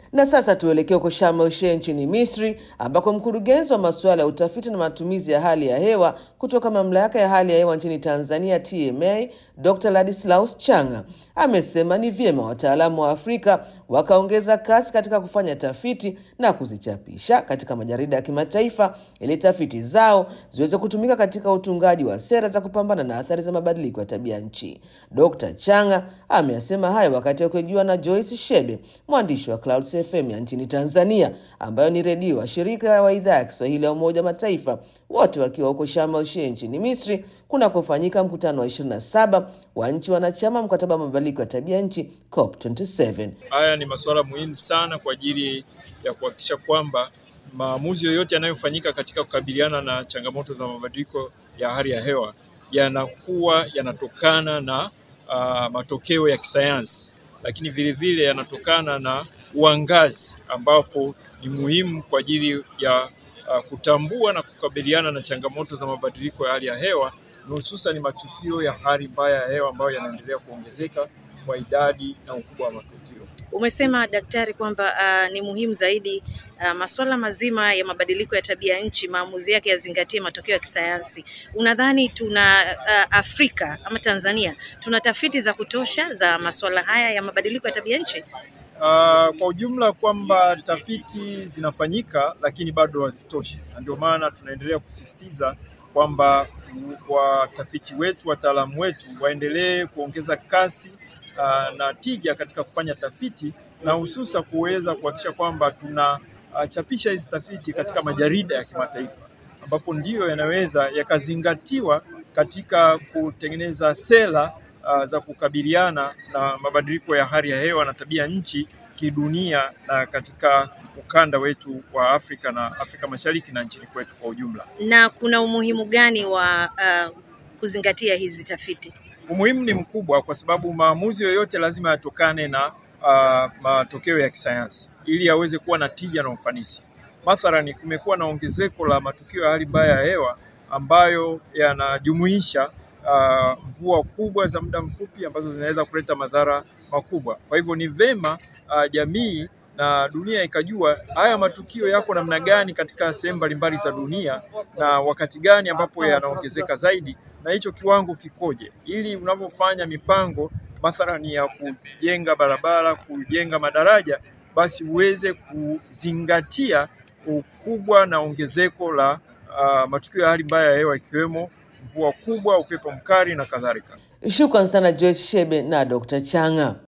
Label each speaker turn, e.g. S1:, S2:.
S1: Na sasa tuelekee huko Sharm el Sheikh nchini Misri, ambako mkurugenzi wa masuala ya utafiti na matumizi ya hali ya hewa kutoka mamlaka ya hali ya hewa nchini Tanzania TMA, Dr. Ladislaus Changa amesema ni vyema wataalamu wa Afrika wakaongeza kasi katika kufanya tafiti na kuzichapisha katika majarida ya kimataifa ili tafiti zao ziweze kutumika katika utungaji wa sera za kupambana na athari za mabadiliko ya tabia nchi. Dr. Changa ameyasema hayo wakati akihojiwa na Joyce Shebe, mwandishi wa Clouds FM ya nchini Tanzania, ambayo ni redio wa shirika wa idhaa ya Kiswahili ya Umoja Mataifa, wote wakiwa huko Sharm el Sheikh nchini Misri kunakofanyika mkutano wa 27 wa nchi wanachama mkataba wa mabadiliko ya tabia nchi COP27.
S2: Haya ni masuala muhimu sana kwa ajili ya kuhakikisha kwamba maamuzi yoyote yanayofanyika katika kukabiliana na changamoto za mabadiliko ya hali ya hewa yanakuwa yanatokana na uh, matokeo ya kisayansi, lakini vile vile yanatokana na uangazi ambapo ni muhimu kwa ajili ya uh, kutambua na kukabiliana na changamoto za mabadiliko ya hali ya hewa na hususan matukio ya hali mbaya ya hewa ambayo yanaendelea kuongezeka kwa idadi na ukubwa wa matukio.
S3: Umesema daktari kwamba uh, ni muhimu zaidi uh, masuala mazima ya mabadiliko ya tabia nchi, maamuzi yake yazingatie matokeo ya kisayansi. Unadhani tuna uh, Afrika ama Tanzania tuna tafiti za kutosha za masuala haya ya mabadiliko ya tabia nchi?
S2: Uh, kwa ujumla kwamba tafiti zinafanyika lakini bado hazitoshi, na ndio maana tunaendelea kusisitiza kwamba watafiti wetu, wataalamu wetu waendelee kuongeza kasi uh, na tija katika kufanya tafiti na hususa kuweza kuhakikisha kwamba tunachapisha uh, hizi tafiti katika majarida ya kimataifa ambapo ndiyo yanaweza yakazingatiwa katika kutengeneza sera uh, za kukabiliana na mabadiliko ya hali ya hewa na tabia nchi kidunia na katika ukanda wetu wa Afrika na Afrika Mashariki na nchini kwetu kwa ujumla.
S3: Na kuna umuhimu gani wa uh, kuzingatia hizi tafiti?
S2: Umuhimu ni mkubwa kwa sababu maamuzi yoyote lazima yatokane na uh, matokeo ya kisayansi ili yaweze kuwa na tija na ufanisi. Mathalani, kumekuwa na ongezeko la matukio ya hali mbaya ya hewa ambayo yanajumuisha mvua uh, kubwa za muda mfupi ambazo zinaweza kuleta madhara makubwa. Kwa hivyo ni vema uh, jamii na dunia ikajua haya matukio yako namna gani katika sehemu mbalimbali za dunia na wakati gani ambapo yanaongezeka zaidi na hicho kiwango kikoje, ili unavyofanya mipango mathalani ya kujenga barabara, kujenga madaraja, basi uweze kuzingatia ukubwa na ongezeko la uh, matukio ya hali mbaya ya hewa ikiwemo mvua kubwa, upepo mkali na kadhalika.
S1: Shukran sana Joyce Shebe na Dr. Changa.